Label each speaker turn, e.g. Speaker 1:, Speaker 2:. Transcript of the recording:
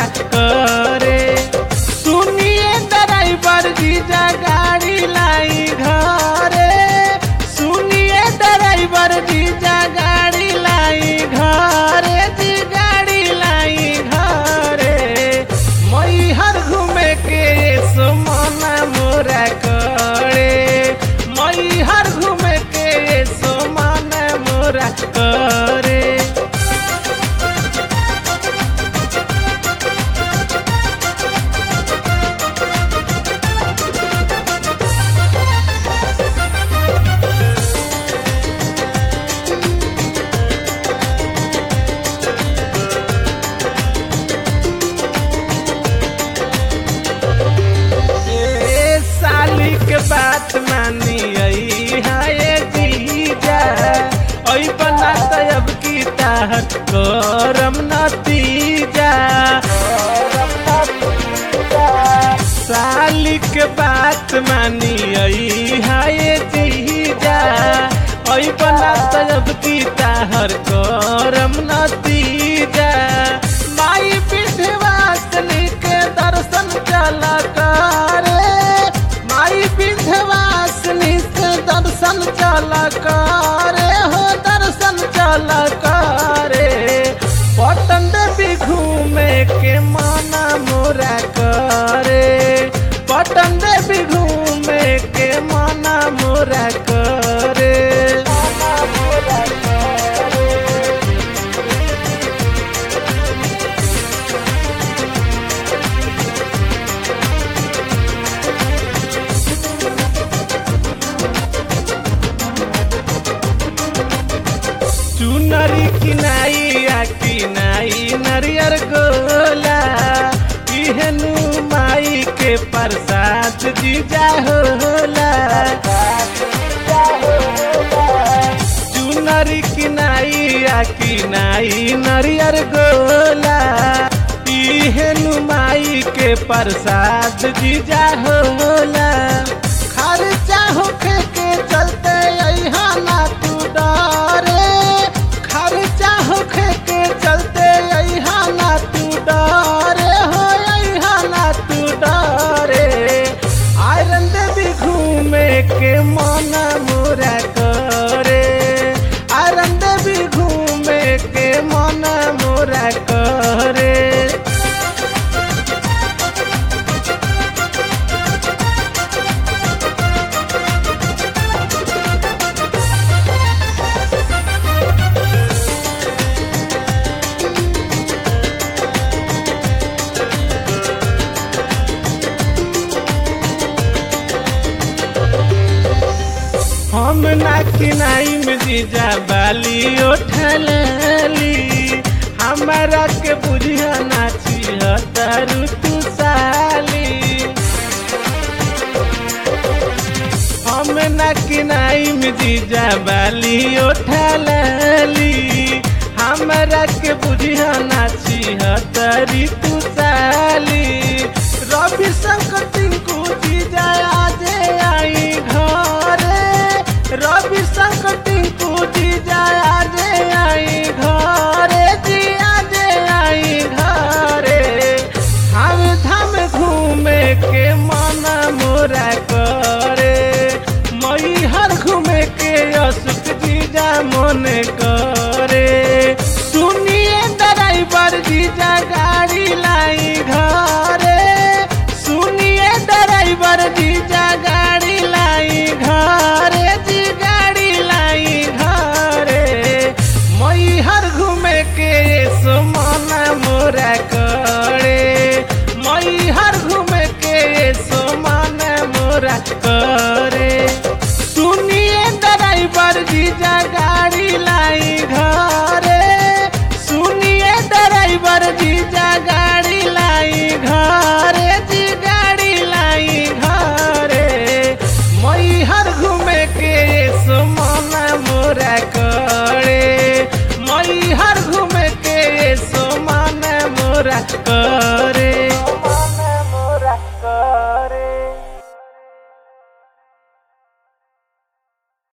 Speaker 1: करे सुनिए ड्राइवर जीजा गाड़ी लाई घरे सुनिए ड्राइवर जीजा गाड़ी लाई घरे जी गाड़ी लाई घरे मैहर घूमे के सोमना मोरा करे मैहर घूमे के सोमना मोरा करे ए साली के बात मानी आई हाय जीजा ओई बना तो अब की ताहत करम नतीजा साली के बात मानी आई हाय जीजा ओई बना तो अब की ताहर करम नतीजा माई विंध्यवासिनी के दर्शन चला करे माई विंध्यवासिनी के दर्शन चला करे हो दर्शन चला करे पटन देवी घूमे के माना मोरा करे पटन देवी घूमे के माना मोरा करे चुनरी किनाई आ किनाई नरियर गोला इहनु माई के प्रसाद जीजा होला चुनरी किनाई आ किनाई नरियर गोला इहनु माई के प्रसाद जीजा होला खर्चा होखे के चलते यहाँ ना तू डरे खर्चा होखे के चलते यहाँ ना तू डरे हो यहाँ ना तू डरे आयरन देवी घूमे के मन मोरा करे आयरन देवी घूमे के मन मोरा करे हम ना किनाई में जीजा बाली उठली हमारा के बुझिया नाची हतारू तू साली हम ना किनाई में जीजा बाली उठली हमारा के बुझिया नाची हतारी तू साली रवि शंकर टिंकू जीजा आजे आई घरे रवि शंकर टिंकू जीजा आजे आई घरे जी आजे आई घरे हम धाम घूमे के मन मोरा करे मई हर घूमे के अशुक जीजा मन करे सुनिए ड्राइवर जीजा गाड़ी लाई घरे सुनिए ड्राइवर जीजा गाड़ी लाई घरे जी गाड़ी लाई घरे मई हर घूमे के सोमना मोरा करे मई हर घूमे के सोमना मोरा करे सुनिए ड्राइवर जीजा गाड़ी लाई घरे सुनिए ड्राइवर जीजा गाड़ी लाई घरे जी गाड़ी लाई घरे मई हर घूमे के सोमना मोरा करे मई हर घूमे के सोमना मोरा करे